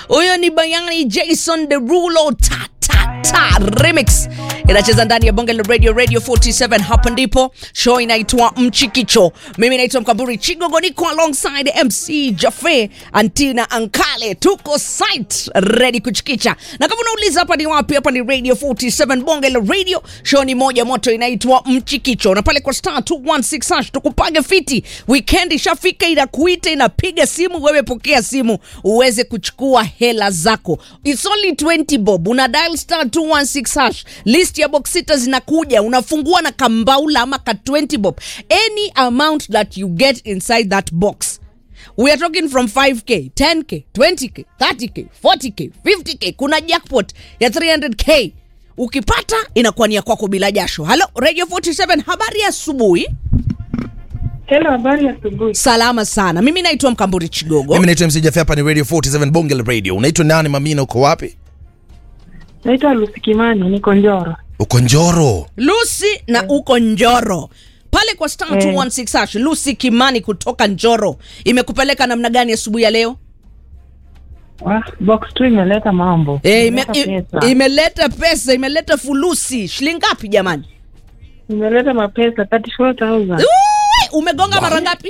huyo ni bayani jason derulo ta, ta, ta, remix inacheza ndani ya bonge la radio radio 47 hapa ndipo show inaitwa mchikicho mimi naitwa mkamburi chigogo niko alongside mc jafe antina ankale tuko site ready kuchikicha na kama unauliza hapa ni wapi hapa ni radio 47 bonge la radio show ni moja moto inaitwa mchikicho na pale kwa star 216 hash tukupage fiti weekend ishafika inakuita inapiga simu wewe pokea simu uweze kuchukua hela zako It's only 20 bob una dial star 216 hash list ya box sita zinakuja unafungua na kambaula ama ka 20 bob any amount that you get inside that box we are talking from 5k 10k 20k 30k 40k 50k kuna jackpot ya 300k ukipata inakuwa ni ya kwako bila jasho halo radio 47 habari ya asubuhi Hello, habari ya asubuhi. salama sana mimi naitwa mkamburi chigogo mimi naitwa mc jafe hapa ni radio 47 bonge la radio unaitwa nani mamina uko wapi Naitwa Lucy Kimani, niko Njoro. uko njoro lucy na uko njoro pale kwa star Eh. 216 hash lucy kimani kutoka njoro imekupeleka namna gani asubuhi ya leo Wah, box tu imeleta mambo. e, ime, Imeleta i- pesa. imeleta pesa imeleta fulusi shilingi ngapi jamani Imeleta mapesa 34,000. Ui, umegonga mara ngapi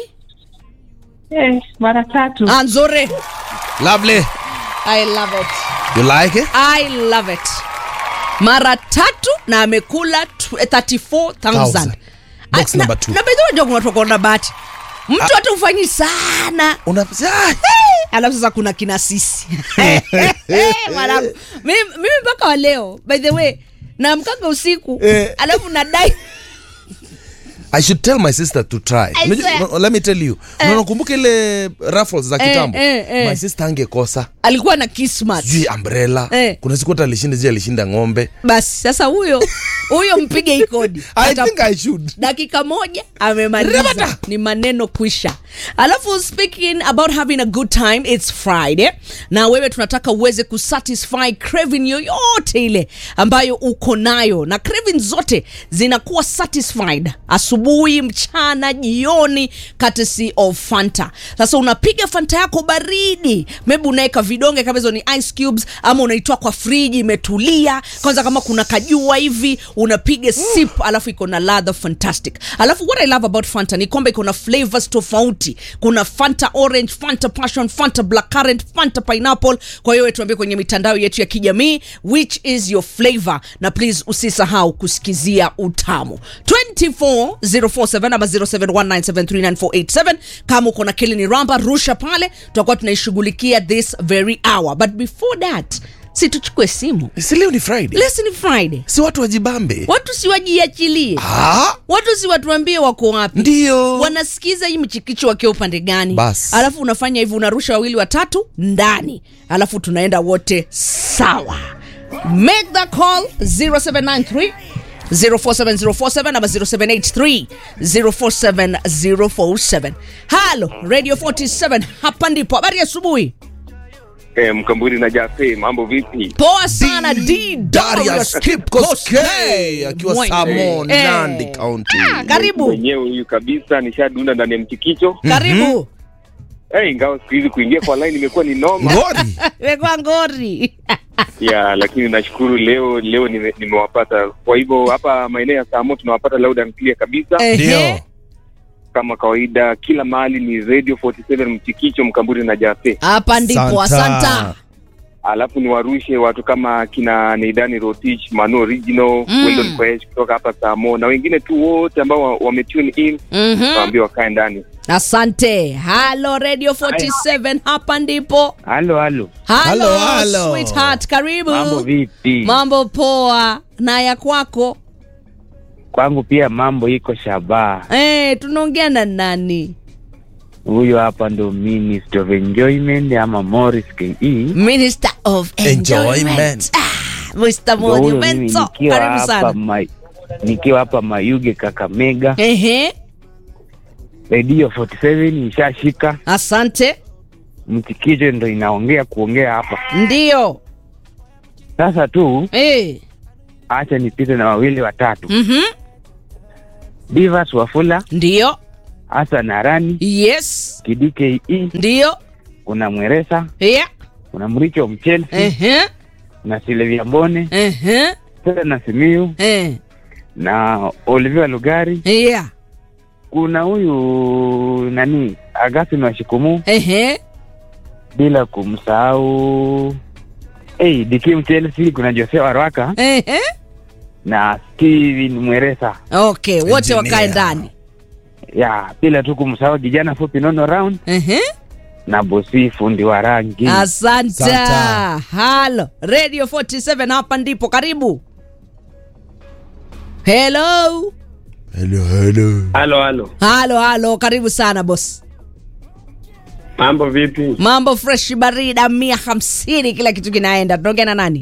Eh, mara tatu. Ah, nzuri lovely i love it you like it i love it mara tatu na amekula tw- 34000 Box Ah, number na- two. na bedhi unajua kuna watu wako na bahati mtu hata ufanyi sana una ah, alafu sasa kuna kina sisi mwanangu mimi mimi mpaka wa leo by the way naamkanga usiku Eh. alafu nadai i should tell my sister to try I Unajua- swear. no, let me tell you eh. unakumbuka ile raffles za Eh, kitambo eh, eh. my sister angekosa alikuwa na kismat sijui umbrella Eh. kuna siku hata alishinda sijui alishinda ng'ombe basi sasa huyo huyo mpige ikodi i Ata- think i should dakika moja amemaliza Rabata. ni maneno kwisha alafu speaking about having a good time its friday na wewe tunataka uweze kusatisfy craving yoyote ile ambayo uko nayo na craving zote zinakuwa satisfied asubuhi mchana jioni courtesy of fanta sasa unapiga fanta yako baridi maybe unaweka vidonge kama hizo ni ice cubes ama unaitoa kwa friji imetulia kwanza kama kuna kajua hivi unapiga sip alafu iko na ladha fantastic alafu what i love about fanta ni kwamba iko na flavors tofauti kuna fanta orange fanta passion fanta black currant fanta pineapple kwa hiyo tuambie kwenye mitandao yetu ya kijamii which is your flavor na please usisahau kusikizia utamu 24047 ama 0719739487 kama uko na kilini ramba rusha pale tutakuwa tunaishughulikia this very hour but before that si tuchukue simu si leo ni friday lesi ni friday si watu wajibambe watu siwajiachilie ah, watu si watuambie wako wapi ndio wanasikiza hii mchikicho wakiwa upande gani Bas. alafu unafanya hivi unarusha wawili watatu ndani alafu tunaenda wote sawa make the call 0793 047047 ama 0783 047047 halo radio 47 hapa ndipo habari ya asubuhi Eh, Mkamburi na Jafe, mambo vipi? poa sana d Darius Kipkoskei akiwa Mwe- Samon, Eh. Nandi County. Ah, karibu Mwenyewe huyu kabisa nishadunda ndani ya mchikicho. karibu Eh, ingawa siku hizi kuingia kwa line imekuwa ni noma. Ngori. wekwa ngori ya, lakini nashukuru leo leo nime- nimewapata. Kwa hivyo hapa maeneo ya Samo tunawapata loud and clear kabisa. Ehe. Ndio. Kama kawaida kila mahali ni Radio 47 mchikicho Mkamburi na Jafe. hapa ndipo Santa. asanta Alafu niwarushe watu kama kina Neidani Rotich, Manu Original, Mm. Weldon Koech kutoka hapa Samo na wengine tu wote ambao wa- wametune in Mhm. waambie wakae ndani. asante halo radio 47 hapa ndipo Halo, halo, halo Halo, halo. sweetheart karibu mambo vipi? mambo poa na ya kwako Kwangu pia mambo iko shabaha. eh tunaongea na nani Huyo hapa ndo Minister of Enjoyment ama Morris KE. minister of enjoyment, Enjoyment. Ah, mr Ndo huyo mimi monumento nikiwa karibu hapa sana ma, nikiwa hapa Mayuge Kakamega, ehe Radio 47 ishashika, asante mchikicho ndo inaongea kuongea hapa ndio sasa. Tu eh acha nipite na wawili watatu, mhm Divas Wafula, ndio Hassan Arani, yes Kidi KE, ndio kuna Mweresa, yeah kuna Mricho Mchelsea Ehe. na Silvia Mbone Ehe. Sasa na Simiu Eh. na Olivia Lugari. Yeah. Kuna huyu nani Agathon wa Shikumu, Ehe. bila kumsahau hey, Dikim Chelsea. Kuna Jose Warwaka Ehe. na Steven Mweresa Okay, wote Engineer. wakae ndani. ya bila tu kumsahau kijana fupi Nono Round Ehe. na Bosi fundi wa rangi. Asante. Asante. Halo, Radio 47 hapa ndipo karibu. Hello. hello hello Halo, halo, Halo, halo, karibu sana boss. mambo vipi? Mambo fresh barida mia hamsini, kila kitu kinaenda. Tunaongea na nani?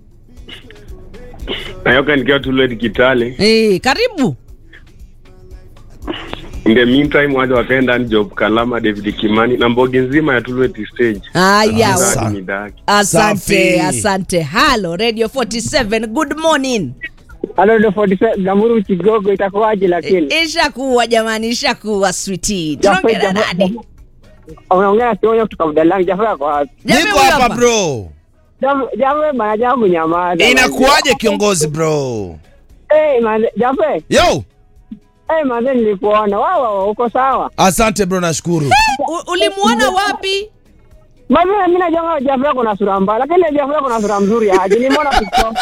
Nayoka nikiwa Tulwet Kitale. Eh, karibu. In the meantime, waja wakaenda ni Job Kalama, David Kimani na mbogi nzima ya Tulwet stage. Haya, Asa. Ndani ni daki. asante, Safi. asante. Halo, Radio 47, good morning. Halo ndo 47 Gamuru Kigogo itakuwaje lakini? Ishakuwa jamani, ishakuwa sweetie. Jaffe, Tunaongea na Jaffe, nani? Jaffe. Unaongea na Sionyo kutoka Budalangi. Jaffe yako wapi? Jamii niko huyu hapa bro Jaffe, Jaffe bana jambo nyamaza. inakuwaje kiongozi bro Eh, manze, Jaffe. yo Eh, manze nilikuona. Wao wao uko sawa. asante bro nashukuru U- Ulimuona wapi? Manze mimi najua Jaffe yako na sura mbaya, lakini Jaffe yako na sura mzuri aje. Nimeona TikTok.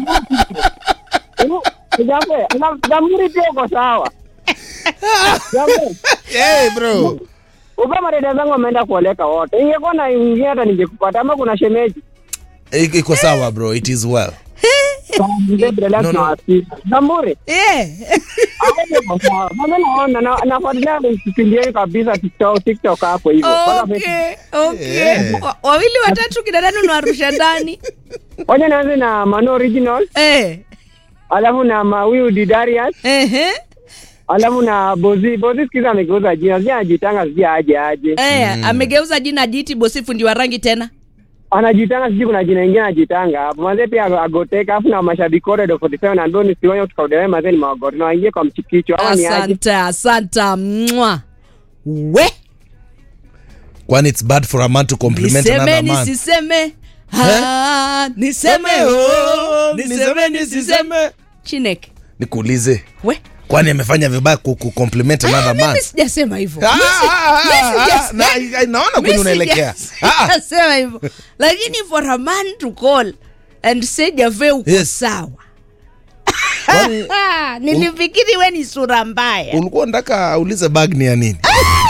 Jaffe, na Gamuru pia uko sawa. Jaffe. hey bro Upa madada zangu wameenda kuoleka wote. Ingekuwa na ingine hata ningekupata ama kuna shemeji. I- iko sawa bro it is well No, no. Zamburi. Eh. Mimi naona na nafuatilia kipindi yenu kabisa TikTok TikTok hapo hivyo. Mpaka Okay, okay. Yeah. Wa- Wawili watatu kina nani unawarusha ndani? Wacha nianze na Mano Original, Eh. alafu na Mawiu Didarius, Ehe. alafu na Bozi. Bozi sikiza amegeuza jina. Sija anajitanga sija aje aje. Eh, amegeuza jina jiti bosifu ndi wa rangi tena. Anajitanga sijui kuna jina ingine anajitanga hapo. Manze pia agoteka alafu na mashabiki wote do 47 na Ndoni Sionyo tukaudelewa manze ni magote. Na waingie kwa mchikicho ama ni aje. Asante, asante. Mwa. We. kwani it's bad for a man to compliment Niseme another man nisiseme. Ah, niseme oh, niseme nisiseme. Chineke. nikuulize We. kwani amefanya vibaya ku ku compliment another man Mimi sijasema hivyo. Ah, Mimi si- ah, mimi ah, sijas- ah, na- ah, naona kwenye mimi unaelekea sijas- Ah, ah. sijasema hivyo. Lakini for a man to call and say Jave uko Yes. sawa. Kwani Ah, nilifikiri we ni sura mbaya. ulikuwa unataka aulize bag ni ya nini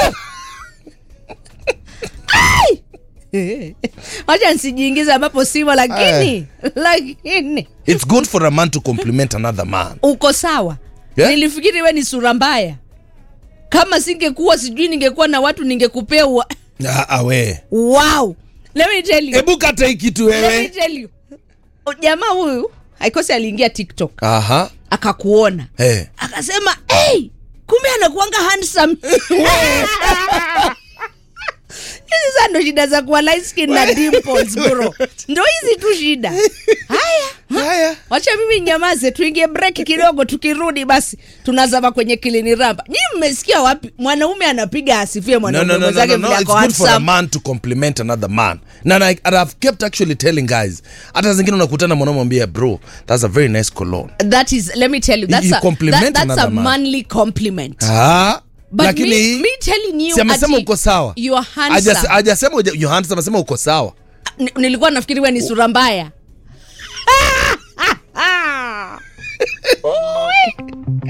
Wacha nsijiingize ambapo simo, lakini lakini it's good for a man to compliment another man uko sawa. Yeah. Nilifikiri we ni sura mbaya. Kama singekuwa sijui ningekuwa na watu ningekupea wa... ah, ah, we wow. Let me tell you. hebu kata hii kitu Let me wewe tell you. Jamaa huyu haikosi aliingia TikTok aha akakuona hey. akasema hey, kumbe anakuanga handsome hizi saa ndo shida za kuwa light skin na dimples bro ndo hizi tu shida haya haya wacha mimi nyamaze tuingie break kidogo tukirudi basi tunazama kwenye kilini ramba nyi mmesikia wapi mwanaume anapiga asifie no, mwanaume no, no, no, mwenzake no, no. vile It's ako good for a handsome man to compliment another man na na- and I've kept actually telling guys hata zingine unakutana mwanaume mwambia bro that's a very nice cologne that is let me tell you that's, You a, compliment that, that's a another man. manly compliment ah But lakini me, me telling you si amesema ati uko sawa you are handsome. Hajase- hajasema uja- you're handsome amesema uko sawa Ni- nilikuwa nafikiri we ni sura mbaya